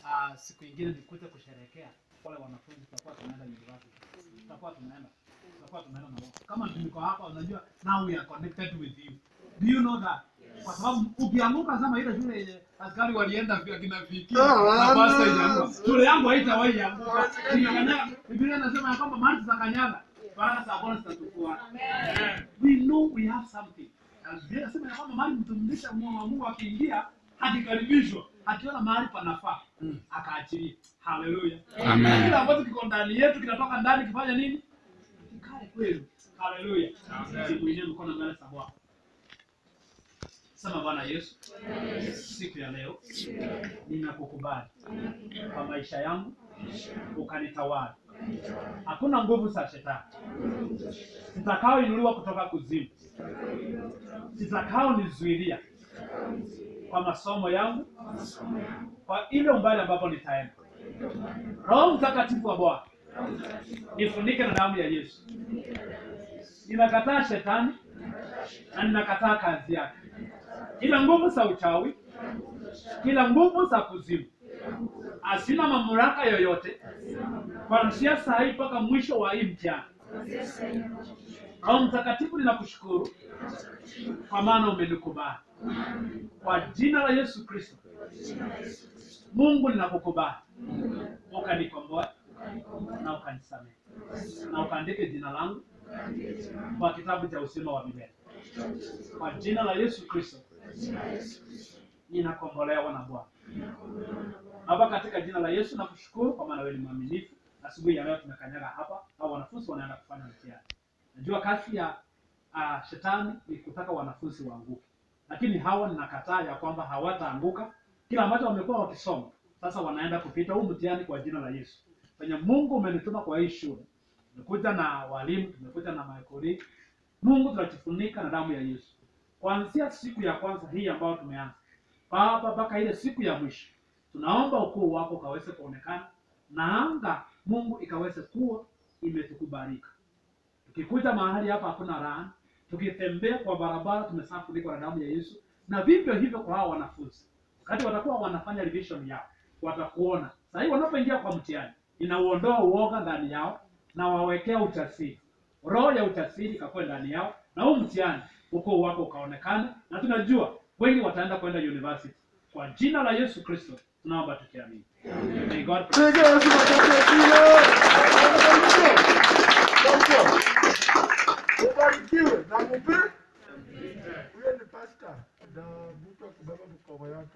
uh, siku ingine nikute kusherehekea wale wanafunzi, tutakuwa tunaenda university, tutakuwa tunaenda tutakuwa tunaenda na wao. Kama niko hapa, unajua now we are connected with you. Do you know that? Kwa sababu ukianguka sama ile shule yenye askari walienda vya kina viki na pasta ilianguka, shule yangu haitawahi anguka. Inakanyaga, Biblia inasema ya kwamba mahali tutakanyaga baraka za Bwana zitatufuata. We know we have something. Na Biblia inasema ya kwamba mahali mtumishi wa Mungu akiingia akikaribishwa akiona mahali panafaa akaachilia. Haleluya. Amen. Kila ambacho kiko ndani yetu kinatoka ndani kifanya nini? Kikae kweli. Haleluya. Siku yenyewe mkono mbele za Bwana. Sema Bwana Yesu, siku ya leo ninakukubali kwa maisha yangu, ukanitawala. Hakuna nguvu za shetani zitakaoinuliwa kutoka kuzimu, zitakaonizuilia kwa masomo yangu, kwa ile umbali ambapo nitaenda. Roho Mtakatifu wa Bwana nifunike na damu ya Yesu. Ninakataa shetani na ninakataa kazi yake, kila nguvu za uchawi, kila nguvu za kuzimu asina mamlaka yoyote kuanzia saa hii mpaka mwisho wa hii mtihani. Roho Mtakatifu, ninakushukuru kwa maana umenikubali. Kwa jina la Yesu Kristo, Mungu ninakukubali, ukanikomboa na ukanisamehe na ukaandike jina langu kwa kitabu cha uzima wa milele. Kwa jina la Yesu Kristo ninakombolewa na Bwana. Baba, katika jina la Yesu nakushukuru kwa maana wewe ni mwaminifu. Asubuhi ya leo tumekanyaga hapa, au wanafunzi wanaenda kufanya mtihani. Najua kazi ya uh, shetani ni kutaka wanafunzi waanguke, lakini hawa ninakataa ya kwamba hawataanguka. Kila ambacho wamekuwa wakisoma sasa wanaenda kupita huu mtihani kwa jina la Yesu. Penye Mungu umenituma kwa hii shule, tumekuja na walimu, tumekuja na maekoli. Mungu tunajifunika na damu ya Yesu kuanzia siku ya kwanza hii ambayo tumeanza Baba mpaka ile siku ya mwisho, tunaomba ukuu wako ukaweze kuonekana na anga Mungu ikaweze kuwa imetukubalika. Tukikuja mahali hapa hakuna laana, tukitembea kwa barabara tumesafunikwa na damu ya Yesu, na vivyo hivyo kwa hao wanafunzi, wakati watakuwa wanafanya revision yao, watakuona sasa hivi wanapoingia kwa mtihani, inauondoa uoga ndani yao na wawekea ujasiri, roho ya ujasiri ikakuwa ndani yao, na huu mtihani ukuu wako ukaonekana, na tunajua wengi wataenda kwenda university. Kwa jina la Yesu Kristo tunaomba tukiamini. May God bless. Piga Yesu makofi ya kilo. Ubarikiwe na mupe. Huyo ni pastor na mtu akibeba mkoba yake.